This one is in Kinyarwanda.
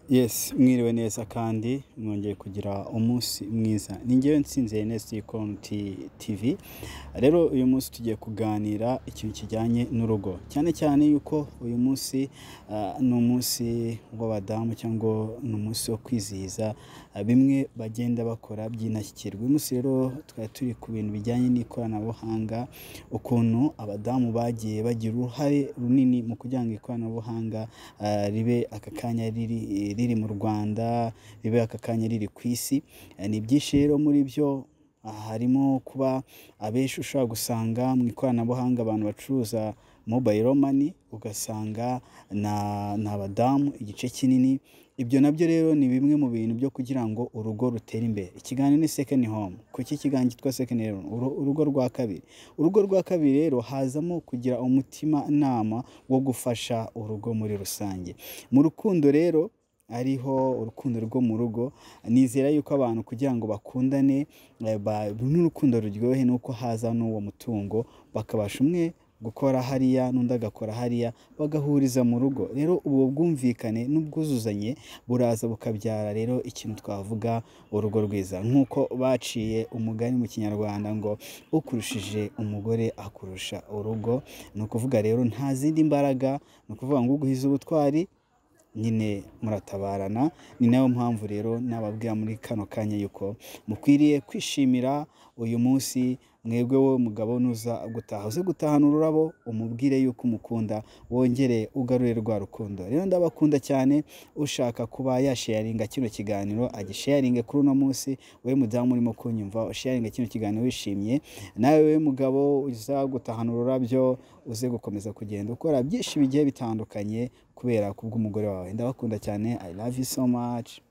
Yes, mwiriwe neza kandi mwongeye kugira umunsi mwiza ni ngewe nsinze Ernest Konti TV rero uyu munsi tugiye kuganira ikintu kijyanye n'urugo cyane cyane yuko uyu munsi ah, ni umunsi w'abadamu cyangwa ni umunsi wo kwizihiza ah, bimwe bagenda bakora by'indashyikirwa uyu munsi rero twari turi ku bintu bijyanye n'ikoranabuhanga ukuntu abadamu bagiye bagira uruhare runini mu kugira ngo ikoranabuhanga ah, ribe aka kanya riri riri mu rwanda ribe aka kanya riri ku isi Eh, ni byinshi rero muri byo ah, harimo kuba abenshi ushobora gusanga mu ikoranabuhanga abantu bacuruza mobayiro mani ugasanga na- ni abadamu igice kinini ibyo nabyo rero ni bimwe mu bintu byo kugira ngo urugo rutere imbere ikiganiro ni second home kuki ikiganiro cyitwa second home Uru- urugo rwa kabiri urugo rwa kabiri rero hazamo kugira umutima nama wo gufasha urugo muri rusange mu rukundo rero ariho urukundo rwo mu rugo nizera yuko abantu kugira ngo bakundane eh, ba- n'urukundo ruryohe nuko haza n'uwo mutungo bakabasha umwe gukora hariya n'undi agakora hariya bagahuriza mu rugo rero ubwo bwumvikane n'ubwuzuzanye buraza bukabyara rero ikintu twavuga urugo rwiza nk'uko baciye umugani mu kinyarwanda ngo ukurushije umugore akurusha urugo ni ukuvuga rero nta zindi mbaraga ni ukuvuga ngo uguhize ubutwari nyine muratabarana ni nayo mpamvu rero nababwira muri kano kanya yuko mukwiriye kwishimira uyu munsi mwebwe wowe mugabo nuza gutaha uze gutahana ururabo umubwire yuko umukunda wongere ugarure rwa rukundo rero ndabakunda cyane ushaka kuba yasheyaringa kino kiganiro agisheyaringe kuri uno munsi we mudamu urimo kunyumva usheyaringe kino kiganiro wishimye nawe we mugabo uza gutahana ururabyo uze gukomeza kugenda ukora byinshi bigiye bitandukanye kubera kubw'umugore wawe ndabakunda cyane i love you so much